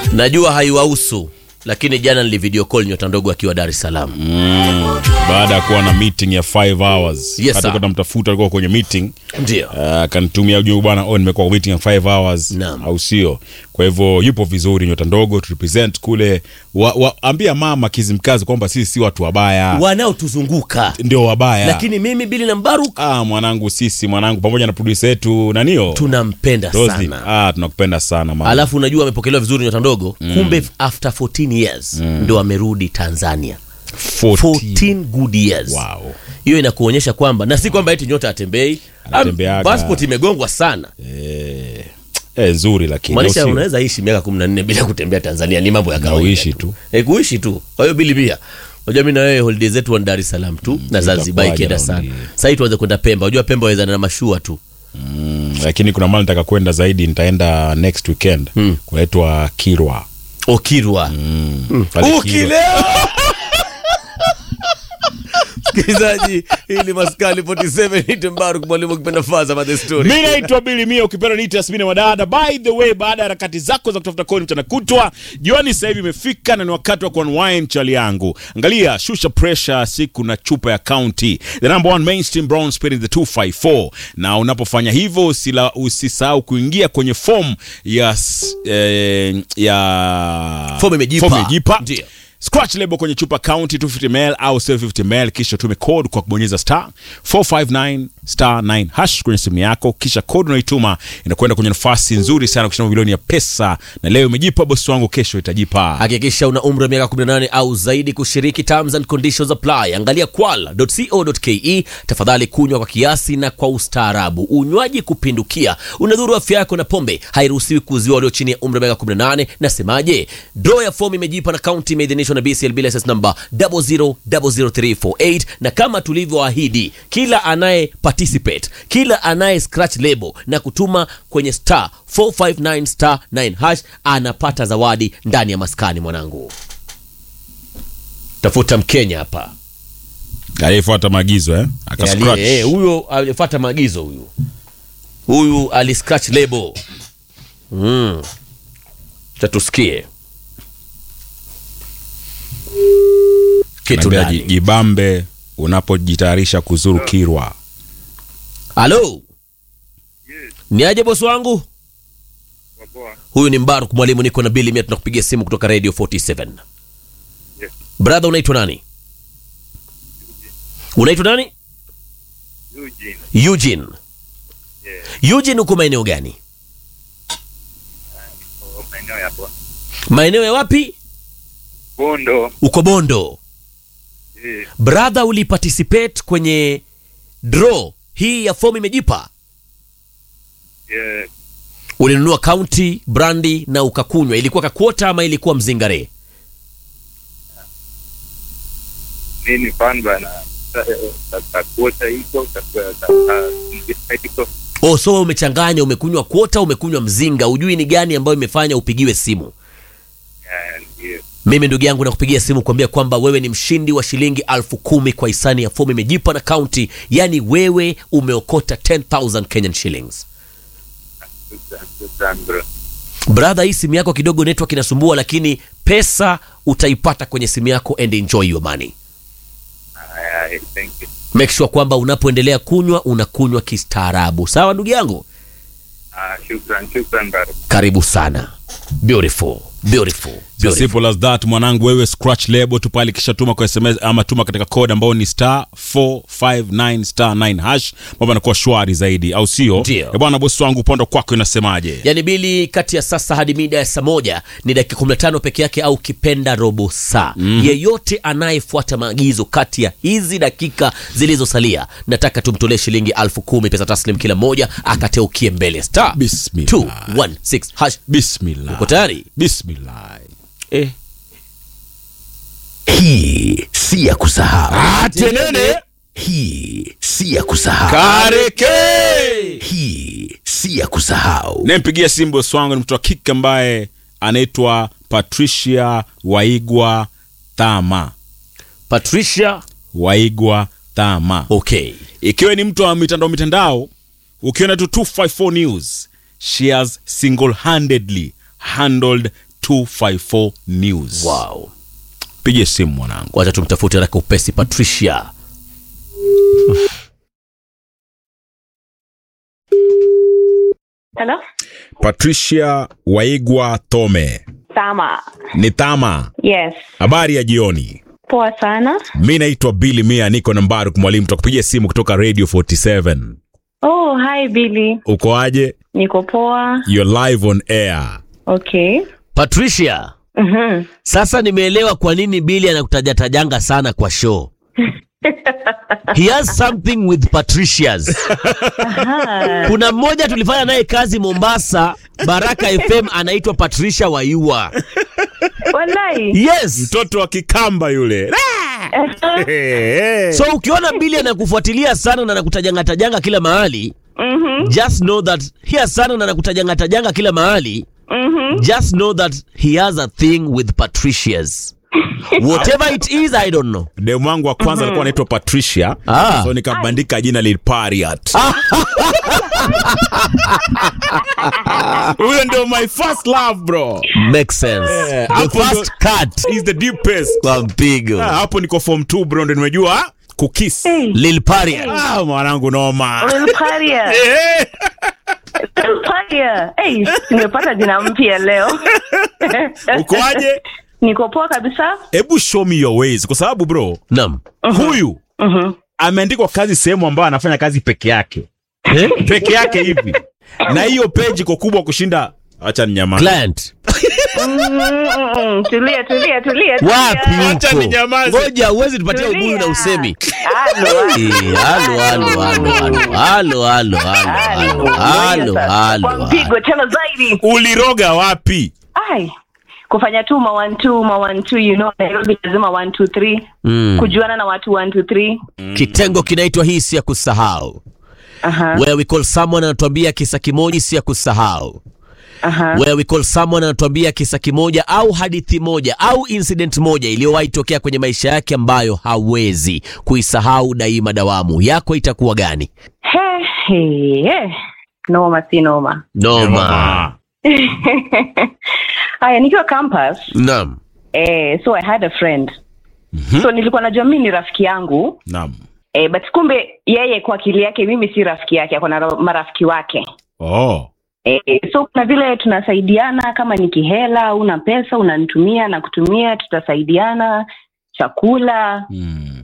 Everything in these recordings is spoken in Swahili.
najua haiwahusu lakini jana nili video call nyota ndogo akiwa dar es salaam baada ya kuwa na meeting ya 5 hours Yes, hata sir. namtafuta alikuwa kwenye meeting ndio Ah, akanitumia ujumbe bwana oh, nimekuwa kwa meeting ya 5 hours Naam. au sio kwa hivyo yupo vizuri nyota ndogo tu represent kule wa, wa, ambia mama kizimkazi kwamba sisi si watu wabaya wanaotuzunguka ndio wabaya lakini mimi bili na mbaruk ah, mwanangu sisi mwanangu pamoja na producer yetu nanio tunampenda Rosie. sana ah, tunakupenda sana mama alafu unajua amepokelewa vizuri nyota ndogo kumbe after 14 years ndo amerudi tanzania 14. 14 good years Wow. hiyo inakuonyesha kwamba na si kwamba eti nyota atembei Anatembeaga. passport imegongwa sana eh, nzuri lakini maanisha au sio? unaweza ishi miaka 14 bila kutembea tanzania ni mambo ya kawaida uishi tu. e, kuishi tu kwa hiyo bili pia unajua mi na wewe holiday zetu wa dar es salaam tu na zanzibar itakuwaje ikienda raundi sana hii? sahii tuanze kwenda pemba unajua pemba wawezana na mashua tu Mm, lakini kuna mali nataka kwenda zaidi nitaenda next weekend mm. kunaitwa kirwa okirwa Pale Kirwa. ukilewa msikilizaji hii ni maskani 47 nitembaruk mwalimu ukipenda faza ma the story mi naitwa bili mia ukipenda niita asmini wadada by the way baada ya harakati zako za kutafuta kodi mchana kutwa jioni sasa hivi imefika na ni wakati wa kuunwind chali yangu angalia shusha pressure siku na chupa ya county the number one mainstream brown spirit the 254 na unapofanya hivyo usila- usisahau kuingia kwenye form ya s- eh, ya Form imejipa. Form imejipa. Ndio. scratch label kwenye chupa county 250 ml au 750 ml kisha tume code kwa kubonyeza star 459 star 9 hash kwenye simu yako kisha code unaituma inakwenda kwenye nafasi nzuri sana kushinda milioni ya pesa na leo imejipa bosi wangu kesho itajipa hakikisha una umri wa miaka 18 au zaidi kushiriki terms and conditions apply angalia kwala.co.ke tafadhali kunywa kwa kiasi na kwa ustaarabu unywaji kupindukia unadhuru afya yako na pombe hairuhusiwi kuuziwa walio chini ya umri wa miaka 18 nasemaje draw ya fomu imejipa na kaunti imeidhinishwa na bclb license number 0000348 na kama tulivyoahidi kila anaye participate kila anaye scratch label na kutuma kwenye star 459 star 9 hash anapata zawadi ndani ya maskani mwanangu tafuta mkenya hapa aliyefuata maagizo eh? Aka Aliye- scratch. eh, huyo alifuata maagizo huyu huyu ali scratch label mm. tatusikie kitu Naambia ndani ji- jibambe unapojitayarisha kuzuru kirwa halo ni aje bosi wangu huyu ni mbaruk mwalimu niko na bili mia tunakupigia simu kutoka radio 47 Yes. brother unaitwa nani unaitwa nani Eugene. eugene Yeah. eugene uko maeneo gani Kwa maeneo ya Bo- maeneo ya wapi Bondo. uko bondo Eh, brother uliparticipate kwenye draw hii ya fomu imejipa yeah. ulinunua kaunti brandi na ukakunywa ilikuwa kakuota ama ilikuwa mzingare Mimi ni fan bana. Sa- sa- Takuota iko, takuwa- ta- ta- mzika iko. oh, so wewe umechanganya umekunywa kuota umekunywa mzinga ujui ni gani ambayo imefanya upigiwe simu Yeah, ndio. mimi ndugu yangu nakupigia simu kuambia kwamba wewe ni mshindi wa shilingi alfu kumi kwa hisani ya fomu imejipa na kaunti yaani wewe umeokota 10000 kenyan shillings Shukran, shukran bro. brother hii simu yako kidogo network inasumbua lakini pesa utaipata kwenye simu yako and enjoy your money Aya, eh, thank you. make sure kwamba unapoendelea kunywa unakunywa kistaarabu sawa ndugu yangu Ah, shukran, shukran bro. karibu sana beautiful beautiful, So beautiful. simple as that mwanangu wewe scratch label tu pale kisha tuma kwa sms ama tuma katika code ambao ni star 459 star 9 hash mambo yanakuwa shwari zaidi au sio Ndio. Eh bwana bosi wangu upande kwako inasemaje yaani bili kati ya sasa hadi mida ya saa moja ni dakika 15 peke yake au kipenda robo saa mm. yeyote anayefuata maagizo kati ya hizi dakika zilizosalia nataka tumtolee shilingi alfu kumi pesa taslim kila moja akateukie mbele star Bismillah. 216 hash bismillah uko tayari bismillah eh. Hii si ya kusahau. atenene Hii si ya kusahau. kareke Hii si ya kusahau. nampigia simu bosi wangu ni mtu wa kike ambaye anaitwa patricia waigwa thama patricia waigwa thama okay ikiwa ni mtu wa mitandao mitandao ukiona tu 254 news she has single handedly handled 254 news wow. pige simu mwanangu wacha tumtafute haraka upesi patricia Hello? patricia waigwa tome Sama. ni tama Yes. habari ya jioni Poa sana. mi naitwa bili mia niko nambari mwalimu tutakupigia simu kutoka radio 47 Oh, hi Billy. uko aje Niko poa. you're live on air Okay. patricia Mhm. sasa nimeelewa kwa nini bili anakutajatajanga sana kwa show he has something with patricias kuna mmoja tulifanya naye kazi mombasa baraka fm anaitwa patricia waiua Wallahi. yes mtoto wa kikamba yule so ukiona bili anakufuatilia sana na anakutajangatajanga kila mahali Mhm. just know that here sana na anakutajangatajanga kila mahali Mhm. just know that he has a thing with patricias whatever it is i don't know demu wangu wa kwanza alikuwa anaitwa patricia Ah. so nikabandika jina lilpariat huyo ndio my first love bro makes sense Yeah, the hapo first cut He's the deepest kwa mpigo Ah, hapo niko form 2 bro ndo nimejua kukis Hey. lil paria ah, mwanangu noma Little Paria. Eh. Little Paria. Hey, nimepata jina mpya leo. ukoaje Niko poa kabisa. hebu show me your ways kwa sababu bro nam huyu Mhm. ameandikwa kazi sehemu ambayo anafanya kazi peke yake peke yake hivi na hiyo peji iko kubwa kushinda acha ninyamaze client Mm, mm, mm. Tulia, tulia, tulia. tulia. wapi Acha huko ninyamaze. ngoja uwezi tupatia Tulia. ubuyu na usemi Halo, Eh, halo halo halo halo halo halo halo halo Kwa halo mpigo tena zaidi. uliroga wapi Ai. Kufanya tu ma one two, ma one two, you know, Nairobi lazima one two three. Mm. Kujuana na watu one two three. kitengo kinaitwa hii si ya kusahau Aha. where we call someone anatuambia kisa kimoja si ya kusahau Aha. where we call someone anatuambia kisa kimoja au hadithi moja au incident moja iliyowahi tokea kwenye maisha yake ambayo hawezi kuisahau daima dawamu yako itakuwa gani He, he, he. Noma si noma. noma Haya, nikiwa campus naam eh, so I had a friend so nilikuwa najua mimi ni rafiki yangu naam eh, but kumbe yeye kwa akili yake mimi si rafiki yake, ako na ra- marafiki wake oh eh, so kuna vile tunasaidiana, kama ni kihela, una pesa unanitumia na kutumia, tutasaidiana chakula mm.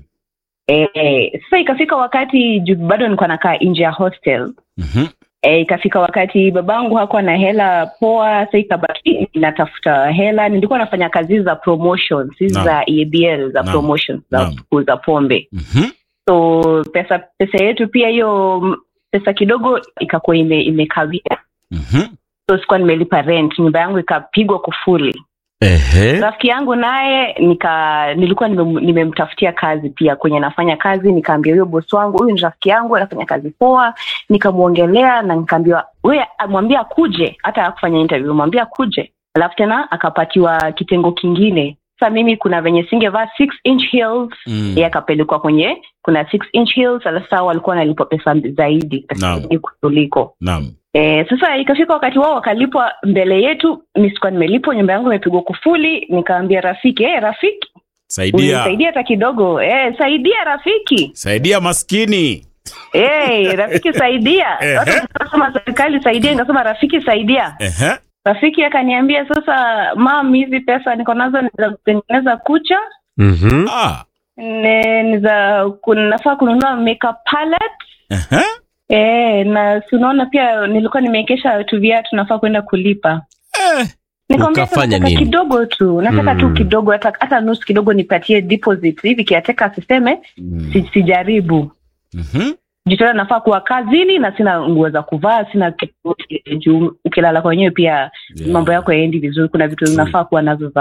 eh, sasa ikafika wakati juu bado nilikuwa nakaa nje ya hostel mm-hmm. E, ikafika wakati babangu hakuwa na hela poa, sa ikabaki natafuta hela. Nilikuwa nafanya kazi za promotions hizi Naam. za EABL za Naam. promotions za Naam. kuuza pombe, Mm-hmm. so pesa pesa yetu pia hiyo m- pesa kidogo ikakuwa ime, imekawia, Mm-hmm. so sikuwa nimelipa rent, nyumba yangu ikapigwa kufuli. Ehe. Rafiki yangu naye nika nilikuwa nimem- nimemtafutia kazi pia kwenye nafanya kazi, nikaambia huyo bosi wangu, huyu ni rafiki yangu anafanya kazi poa, nikamwongelea na nikaambiwa wewe amwambia akuje, hata hakufanya interview, mwambia akuje. Alafu tena akapatiwa kitengo kingine. Sasa mimi kuna venye singevaa 6 inch heels Mm. yeye akapelekwa kwenye kuna 6 inch heels, alafu sasa walikuwa wanalipwa pesa zaidi pesa Naam. zaidi kuliko naam E, sasa ikafika wakati wao wakalipwa mbele yetu, mi sikuwa nimelipwa, nyumba yangu imepigwa kufuli. Nikaambia rafiki, hey, rafiki saidia saidia hata kidogo hey, saidia rafiki saidia maskini hey, rafiki saidia. Ehe. Watu wakasema serikali saidia, nikasema rafiki saidia. Ehe. Rafiki akaniambia sasa, mam, hizi pesa niko nazo ni za kutengeneza kucha Mhm. ah. ne- ni za kun- nafaa kununua makeup palette Ehe. Eh, na si unaona pia nilikuwa nimewekesha tu viatu nafaa kwenda kulipa. Eh. Nikamwambia sasa Ukafanya nataka nini? kidogo tu, nataka tu Mm. kidogo, hata hata nusu kidogo nipatie deposit hivi, kiateka asiseme si, sijaribu Mhm. jitona, nafaa kuwa kazini na sina nguo za kuvaa, sina kitu juu ukilala kwenyewe pia Yeah. mambo yako yaendi vizuri. Kuna vitu True. unafaa kuwa nazo za